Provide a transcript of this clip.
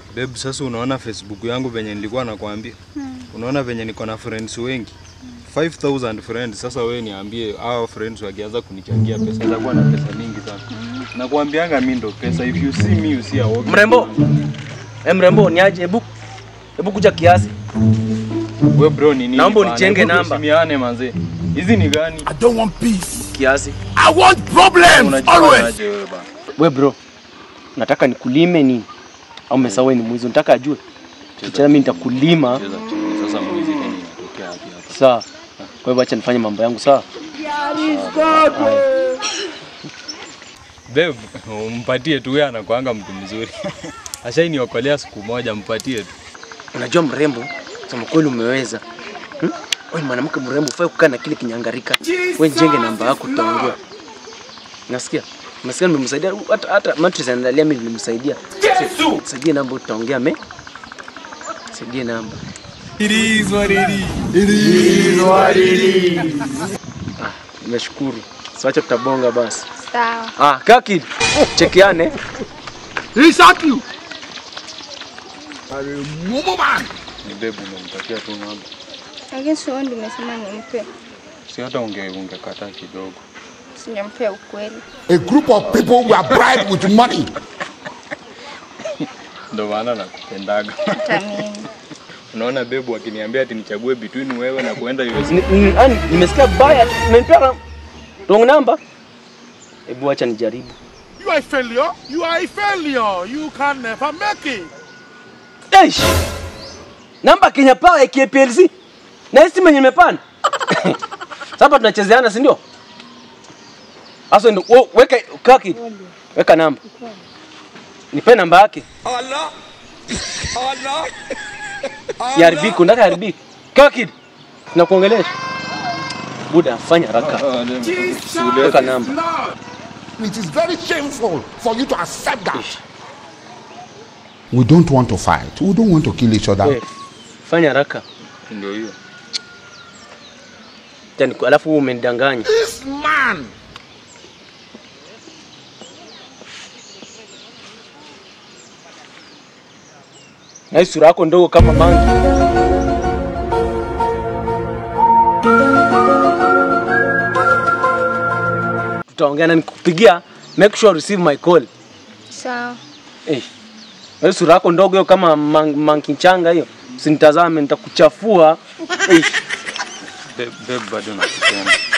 Babe, sasa unaona Facebook yangu venye nilikuwa nakwambia. Unaona venye niko na friends wengi. 5000 friends. Sasa wewe niambie hao friends wakianza kunichangia pesa itakuwa na pesa mingi sana. Nakwambianga mimi ndo pesa. If you see me you see a walking Mrembo. man. Eh, mrembo niaje? Hebu hebu kuja kiasi. We bro ni nini? Naomba bana? unijenge Hebu namba. Tusimiane manze. Hizi ni gani? I don't want peace. Kiasi. I want problems Unajifanya always. aje wewe bana? We bro. Nataka nikulime nini? Au umesahau wewe ni mwizi? Nataka ajue. Kichana mimi nitakulima. Cheza chini. Sasa mwizi tena inatokea wapi hapa? Sawa. Kwa hivyo acha nifanye mambo yangu sawa. Babe, umpatie tu, yeye anakuanga mtu mzuri. Ashainiokolea siku moja, mpatie tu. Unajua mrembo, sema kweli umeweza. Hmm? Wewe ni mwanamke mrembo, ufai kukaa na kile kinyangarika. Wewe njenge namba yako tutaongea. Nasikia? Nasikia nimemsaidia hata hata mattress anaandalia mimi nilimsaidia. Saidie namba tutaongea me. Saidie namba. It is what it is. It is what it is. Nimeshukuru. Siacha tutabonga basi. Sawa. Ah, kaki. Chekiane. He shot you. Mumu man. Ni babe, umempatia tu namba. Lakini sio ndio nimesema nimpe. Si hata unge ungekataa kidogo. Sijampea ukweli. A group of people were bribed with money. Ndio maana nakupendaga. Hata mimi. Unaona babe, akiniambia ati nichague between wewe na kuenda US. Ni- ni- ani, Nimesikia baya. Umenipea na- wrong number. Hebu acha nijaribu. You are a failure. You are a failure. You can never make it. Eish. Namba Kenya Power ya KPLC. Na hii simu yenye nimepanda. Sasa tunachezeana si ndio? Asa ndio wo- weka kaki. Weka namba. Nipe namba yake. Allah. Allah. Siharibiki, unataka haribiki. Kaki. Tunakuongelesha. Buda fanya haraka. Weka namba. It is very shameful for you to accept that. We don't want to fight. We don't want to kill each other. Eh, Fanya haraka. Ndio hiyo. Tani alafu wewe umenidanganya. This man. Na hii sura yako ndogo kama mangi. Tutaongea na nikupigia, make sure receive my call. Sawa. Eh. Na hii sura yako ndogo hiyo kama man- monkey changa hiyo. Usinitazame nitakuchafua. Eh. Babe, babe bado nakupenda.